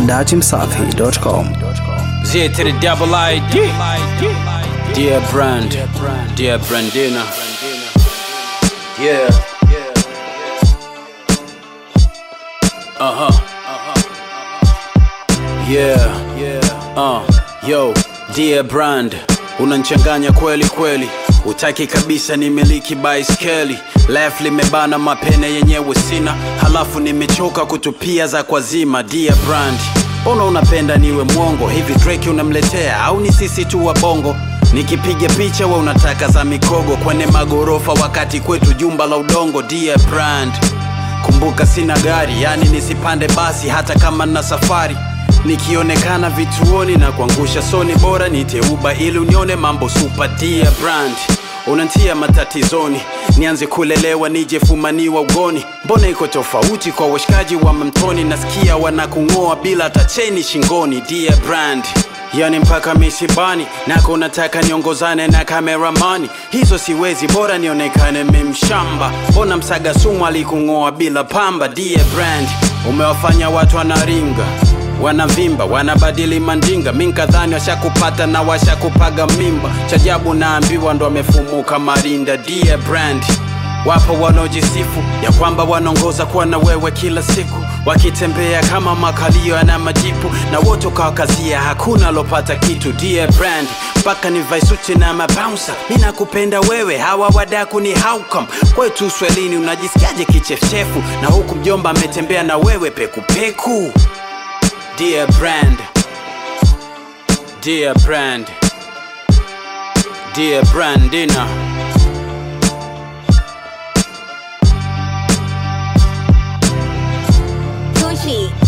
datimsafi.com. Z to the double ID. Dear Brand, dear Brandina. Yeah. Uh huh. Yeah. Uh, yo, dear Brand, unanchanganya kweli kweli. Utaki kabisa nimiliki baiskeli left limebana mapene yenyewe sina, halafu nimechoka kutupia za kwazima. Dear Brand, mbona unapenda niwe mwongo hivi? Drake unamletea au ni sisi tu wa bongo? Nikipiga picha we unataka za mikogo kwenye magorofa, wakati kwetu jumba la udongo. Dear Brand, kumbuka sina gari, yani nisipande basi hata kama na safari nikionekana vituoni na kuangusha soni, bora nite Uber ili unione mambo super. Dear Brand, unantia matatizoni, nianze kulelewa nije fumaniwa ugoni. Mbona iko tofauti kwa washikaji wa mamtoni? Nasikia wanakung'oa bila hata cheni shingoni. Dear Brand, yani mpaka misibani nako nataka niongozane na kameramani, hizo siwezi, bora nionekane memshamba. Mbona msaga sumu alikung'oa bila pamba? Dear Brand, umewafanya watu wanaringa wanavimba wanabadili mandinga, mi nkadhani washakupata na washakupaga mimba. Chajabu naambiwa ndo amefumuka marinda. Dear Brand, wapo wanaojisifu ya kwamba wanaongoza kuwa na wewe kila siku, wakitembea kama makalio yana majipu, na wote ukawakazia, hakuna alopata kitu. Dear Brand, mpaka nivae suti na mabouncer, mi nakupenda wewe, hawa wadaku ni haukam kwetu Uswahilini. Unajisikiaje kichefuchefu na huku mjomba ametembea na wewe pekupeku? Dear Brand, Dear Brand, Dear Brandina. Gucci.